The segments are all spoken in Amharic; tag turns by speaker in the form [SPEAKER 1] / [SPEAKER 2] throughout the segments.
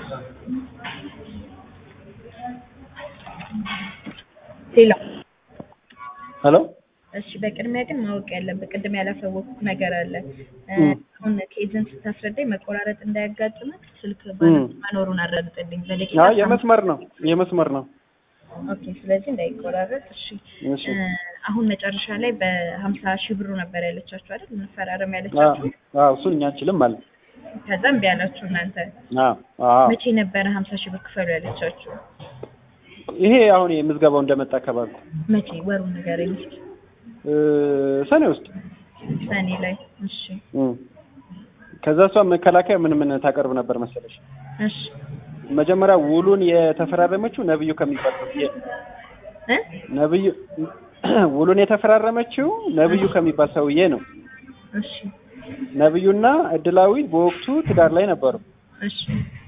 [SPEAKER 1] ሌላ
[SPEAKER 2] ሄሎ
[SPEAKER 1] እሺ፣ በቅድሚያ ግን ማወቅ ያለብህ ቅድም ያላሳወቅኩት ነገር አለ። እ፣
[SPEAKER 2] እም።
[SPEAKER 1] አሁን ከኤጀንት ስታስረዳኝ መቆራረጥ እንዳያጋጥምህ ስልክ
[SPEAKER 2] እም።
[SPEAKER 1] መኖሩን አረጋግጥልኝ። በደቂቃ
[SPEAKER 2] አይ የመስመር ነው የመስመር ነው።
[SPEAKER 1] ኦኬ፣ ስለዚህ እንዳይቆራረጥ። እሺ
[SPEAKER 2] እሺ
[SPEAKER 1] እ፣ አሁን መጨረሻ ላይ በሀምሳ ሺህ ብሩ ነበር ያለቻችሁ አይደል? መፈራረም
[SPEAKER 2] አዎ
[SPEAKER 1] ያለቻችሁ።
[SPEAKER 2] አዎ እሱን እኛ አንችልም ማለት
[SPEAKER 1] ከዛ እምቢ ያላችሁ እናንተ።
[SPEAKER 2] አዎ አዎ
[SPEAKER 1] መቼ ነበረ ሀምሳ ሺህ ብር ክፈሉ ያለቻችሁ?
[SPEAKER 2] ይሄ አሁን የምዝገባው እንደመጣ አካባቢ
[SPEAKER 1] መቼ? ወሩን ንገረኝ እስኪ።
[SPEAKER 2] እ፣ ሰኔ ውስጥ
[SPEAKER 1] ሰኔ ላይ። እሺ
[SPEAKER 2] እም። ከዛ እሷ መከላከያ ምን ምን ታቀርብ ነበር መሰለሽ?
[SPEAKER 1] እሺ
[SPEAKER 2] መጀመሪያ ውሉን የተፈራረመችው ነብዩ ከሚባል ሰውዬ ነው።
[SPEAKER 1] እ
[SPEAKER 2] ነብዩ ውሉን የተፈራረመችው ነብዩ ከሚባል ሰውዬ ነው።
[SPEAKER 1] እሺ
[SPEAKER 2] ነብዩና እድላዊት በወቅቱ ትዳር ላይ ነበሩ።
[SPEAKER 1] እሺ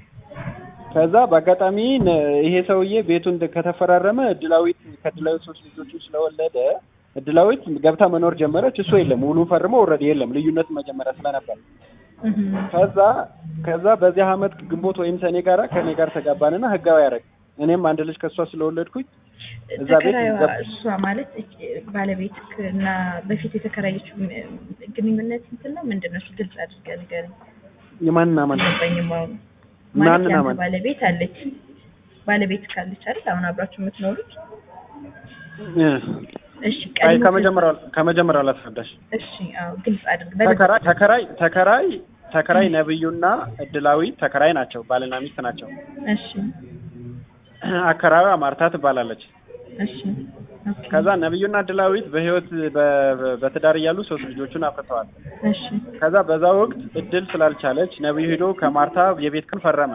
[SPEAKER 2] ከዛ በአጋጣሚ ነ- ይሄ ሰውዬ ቤቱን ከተፈራረመ እድላዊት ከእድላዊት ሶስት ልጆችን ስለወለደ እድላዊት ገብታ መኖር ጀመረች። እሱ የለም ውሉን ፈርሞ ኦልሬዲ የለም ልዩነት መጀመሪያ ስለነበር
[SPEAKER 1] እህ
[SPEAKER 2] ከዛ ከዛ በዚህ አመት ግንቦት ወይም ሰኔ ጋራ ከኔ ጋር ተጋባንና ህጋዊ ያደረግ እኔም አንድ ልጅ ከእሷ ስለወለድኩኝ እዛ ቤት
[SPEAKER 1] ተከራይዋ
[SPEAKER 2] ገባ-
[SPEAKER 1] እሷ ማለት እች- ባለቤት እና በፊት የተከራየችው ም- ግንኙነት እንትን ነው ምንድን ነው? እሱ ግልጽ አድርገህ ንገረኝ።
[SPEAKER 2] የማንና ማን
[SPEAKER 1] አልገባኝም። አሁን ማለት
[SPEAKER 2] ማንና
[SPEAKER 1] ያንተ
[SPEAKER 2] ማን
[SPEAKER 1] ባለቤት አለች ባለቤት ካለች አይደል አሁን አብራችሁ የምትኖሩት?
[SPEAKER 2] እ፣
[SPEAKER 1] እሺ
[SPEAKER 2] አይ
[SPEAKER 1] ቀድሞ
[SPEAKER 2] ከመጀመሪያው ከመጀመሪያው ላስረዳሽ
[SPEAKER 1] እሺ አዎ ግልጽ አድርግ በደንብ
[SPEAKER 2] ተከራይ ተከራይ ተከራይ ተከራይ ነብዩና እድላዊት ተከራይ ናቸው ባልና ሚስት ናቸው
[SPEAKER 1] እሺ
[SPEAKER 2] አከራዊዋ ማርታ ትባላለች
[SPEAKER 1] እሺ ኦኬ
[SPEAKER 2] ከዛ ነብዩና እድላዊት በህይወት በ- በትዳር እያሉ ሶስት ልጆቹን አፍርተዋል
[SPEAKER 1] እሺ
[SPEAKER 2] ከዛ በዛ ወቅት እድል ስላልቻለች ነብዩ ሄዶ ከማርታ የቤት ቀን ፈረመ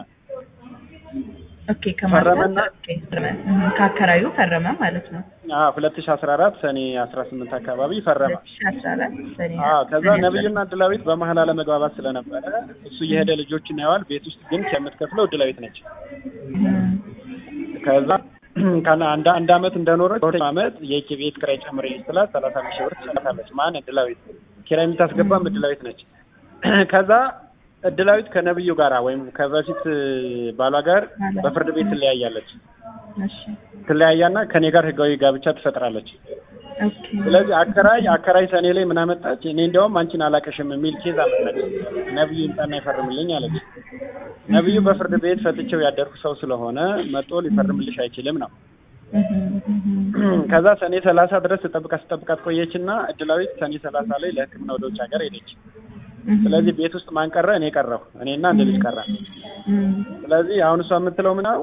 [SPEAKER 1] ኦኬ ከማርታ
[SPEAKER 2] ፈረመና-
[SPEAKER 1] ኦኬ ፈረመ እህ ከአከራዩ ፈረመ ማለት ነው።
[SPEAKER 2] ሁለት ሺ አስራ አራት ሰኔ አስራ ስምንት አካባቢ ፈረመ
[SPEAKER 1] 2014 ሰኔ
[SPEAKER 2] አዎ ከዛ
[SPEAKER 1] ሰኔ
[SPEAKER 2] ነብዩና እድላዊት በመሀል አለመግባባት ስለነበረ እሱ እየሄደ ልጆችን ያዋል ቤት ውስጥ ግን የምትከፍለው እድላዊት ነች
[SPEAKER 1] እህ
[SPEAKER 2] ከዛ ከአንድ አንድ አንድ አመት እንደኖረች በሁለተኛው አመት የኪ ቤት ኪራይ ጨምሬልኝ ስላት ሰላሳ አምስት ሺህ ብር ትሰጣለች። ማን እድላዊት ኪራይ የምታስገባም እድላዊት ነች። ከዛ እድላዊት ከነብዩ ጋራ ወይም ከበፊት ባሏ ጋር በፍርድ ቤት ትለያያለች።
[SPEAKER 1] እሺ
[SPEAKER 2] ትለያያና ከኔ ጋር ህጋዊ ጋብቻ ትፈጥራለች።
[SPEAKER 1] ኦኬ
[SPEAKER 2] ስለዚህ አከራይ አከራይ ሰኔ ላይ ምን አመጣች? እኔ እንዲያውም አንቺን አላቀሽም የሚል ኬዝ አመጣች። ነብዩ ይምጣና ይፈርምልኝ አለች። ነብዩ በፍርድ ቤት ፈትቼው ያደርኩ ሰው ስለሆነ መጦ ሊፈርምልሽ አይችልም ነው
[SPEAKER 1] እህ እህ
[SPEAKER 2] ከዛ ሰኔ ሰላሳ ድረስ ስጠብቃት ስጠብቃት ቆየችና እድላዊት ሰኔ ሰላሳ ላይ ለሕክምና ወደ ውጭ ሀገር ሄደች። ስለዚህ ቤት ውስጥ ማን ቀረ? እኔ ቀረሁ። እኔና አንድ ልጅ ቀረ። ስለዚህ አሁን እሷ የምትለው ምናው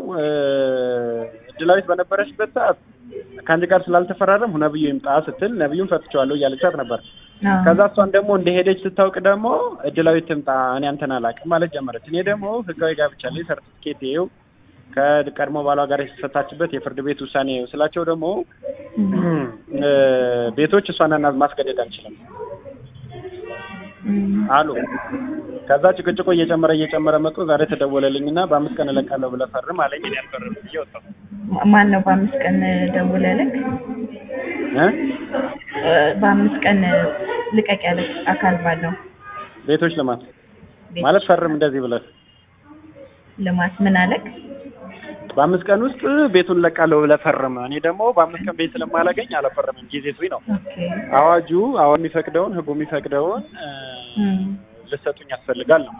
[SPEAKER 2] እድላዊት በነበረችበት ሰዓት ከአንቺ ጋር ስላልተፈራረም ነብዩ ይምጣ ስትል ነብዩን ፈትቼዋለሁ እያለቻት ነበር። ከዛ እሷን ደግሞ እንደሄደች ስታውቅ ደግሞ እድላዊት ትምጣ እኔ አንተን አላውቅም ማለት ጀመረች። እኔ ደግሞ ህጋዊ ጋብቻ ላይ ሰርቲፊኬት ይኸው ከቀድሞ ባሏ ጋር የተፈታችበት የፍርድ ቤት ውሳኔ ይኸው ስላቸው ደግሞ እ፣ ቤቶች እሷን ማስገደድ አንችልም አሉ። ከዛ ጭቅጭቆ እየጨመረ እየጨመረ መጥቶ ዛሬ ተደወለልኝና በአምስት ቀን እለቃለሁ ብለህ ፈርም አለኝ። እኔ አልፈርም ብዬ ወጣሁ
[SPEAKER 1] ማን ነው በአምስት ቀን ደውለልክ?
[SPEAKER 2] እ
[SPEAKER 1] በአምስት ቀን ልቀቅ ያለ አካል ባለው
[SPEAKER 2] ቤቶች ልማት
[SPEAKER 1] ቤት
[SPEAKER 2] ማለት ፈርም እንደዚህ ብለህ
[SPEAKER 1] ልማት ምን አለክ?
[SPEAKER 2] በአምስት ቀን ውስጥ ቤቱን እለቃለሁ ብለህ ፈርም። እኔ ደግሞ በአምስት ቀን ቤት ስለማላገኝ አልፈርምም። ጊዜ ሱኝ ነው
[SPEAKER 1] ኦኬ
[SPEAKER 2] አዋጁ አሁን የሚፈቅደውን ህጉ የሚፈቅደውን እ፣
[SPEAKER 1] እም፣
[SPEAKER 2] ልሰጡኝ ያስፈልጋል ነው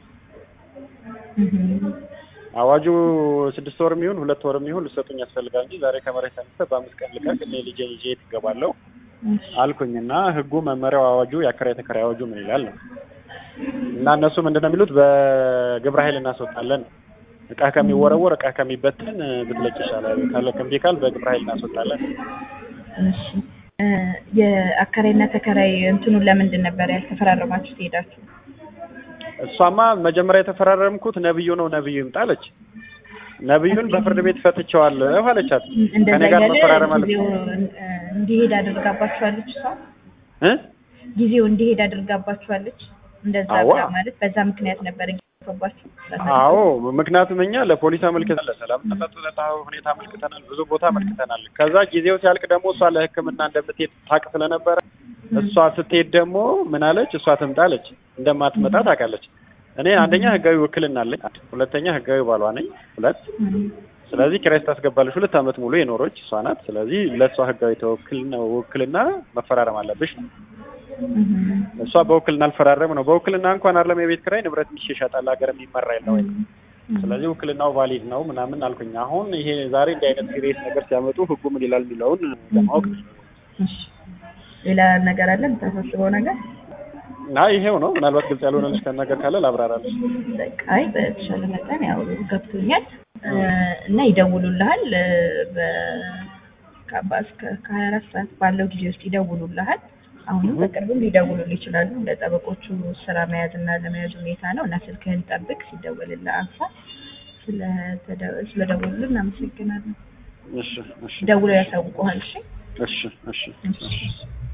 [SPEAKER 1] እም፣
[SPEAKER 2] አዋጁ ስድስት ወር የሚሆን ሁለት ወር የሚሆን ልሰጡኝ ያስፈልጋል እንጂ ዛሬ ከመሬት ተነስተህ በአምስት ቀን ልቀቅ እኔ ልጄን ይዤ የት እገባለሁ
[SPEAKER 1] እሺ፣
[SPEAKER 2] አልኩኝና ህጉ መመሪያው አዋጁ የአከራይ ተከራይ አዋጁ ምን ይላል ነው እና እነሱ ምንድን ነው የሚሉት በግብረ ኃይል እናስወጣለን ነው እቃ ከሚወረወር እቃ ከሚበትን እ፣ ብትለቅ ይሻላል ካለ እምቢ ካል በግብረ ኃይል እናስወጣለን
[SPEAKER 1] እሺ። እ፣ የአከራይና ተከራይ እንትኑን ለምንድን ነበር ያልተፈራረማችሁ ትሄዳችሁ?
[SPEAKER 2] እሷማ መጀመሪያ የተፈራረምኩት ነብዩ ነው ነብዩ ይምጣ አለች ነብዩን በፍርድ ቤት ፈትቼዋለሁ አለቻት
[SPEAKER 1] እንደዛ
[SPEAKER 2] ከኔ ጋር
[SPEAKER 1] እያለ
[SPEAKER 2] መፈራረም አለ
[SPEAKER 1] ጊዜው እ፣ እንዲሄድ አድርጋባችኋለች እሷ
[SPEAKER 2] እ
[SPEAKER 1] ጊዜው እንዲሄድ አድርጋባችኋለች። እንደዛ
[SPEAKER 2] አዋ።
[SPEAKER 1] ብላ ማለት በዛ ምክንያት ነበር እየገባችሁ
[SPEAKER 2] አዎ ምክንያቱም እኛ ለፖሊስ አመልክተናል፣ ለሰላም ጸጥታ ሁኔታ አመልክተናል፣ ብዙ ቦታ አመልክተናል። ከዛ ጊዜው ሲያልቅ ደግሞ እሷ ለሕክምና እንደምትሄድ ታውቅ ስለነበረ እሷ ስትሄድ ደግሞ ምን አለች? እሷ ትምጣ አለች። እንደማትመጣ ታውቃለች። እኔ አንደኛ ህጋዊ ውክልና አለኝ፣ ሁለተኛ ህጋዊ ባሏ ነኝ፣ ሁለት
[SPEAKER 1] እም፣
[SPEAKER 2] ስለዚህ ኪራይ ስታስገባለች ሁለት ዓመት ሙሉ የኖረች እሷ ናት። ስለዚህ ለእሷ ህጋዊ ተወክልና ውክልና መፈራረም አለብሽ ነው።
[SPEAKER 1] እም፣
[SPEAKER 2] እሷ በውክልና አልፈራረም ነው። በውክልና እንኳን አይደለም የቤት ኪራይ ንብረት ይሸሻጣል፣ ሀገር የሚመራ የለ ወይ።
[SPEAKER 1] እም፣
[SPEAKER 2] ስለዚህ ውክልናው ቫሊድ ነው ምናምን አልኩኝ። አሁን ይሄ ዛሬ እንዲህ አይነት ሲሪየስ ነገር ሲያመጡ ህጉ ምን ይላል የሚለውን ለማወቅ ነው።
[SPEAKER 1] እሺ። ሌላ ነገር አለ የምታሳስበው ነገር?
[SPEAKER 2] እና ይሄው ነው። ምናልባት ግልጽ ያልሆነልሽ ነገር ካለ ላብራራለሽ።
[SPEAKER 1] በቃ አይ በተሻለ መጠን ያው ገብቶኛል እ፣ እና ይደውሉልሃል እ፣ በ- ከአባ እስከ ከሀያ አራት ሰዓት ባለው ጊዜ ውስጥ ይደውሉልሃል። አሁንም በቅርብም ሊደውሉልህ ይችላሉ። እንደ ጠበቆቹ ስራ መያዝ እና ለመያዝ ሁኔታ ነው እና ስልክህን ጠብቅ። ሲደወልልህ አንሳ። ስለተደ- ስለደወሉልህ እናመሰግናለን።
[SPEAKER 2] እሺ እሺ
[SPEAKER 1] ደውለው ያሳውቁሃል። እሺ
[SPEAKER 2] እሺ እሺ
[SPEAKER 1] እሺ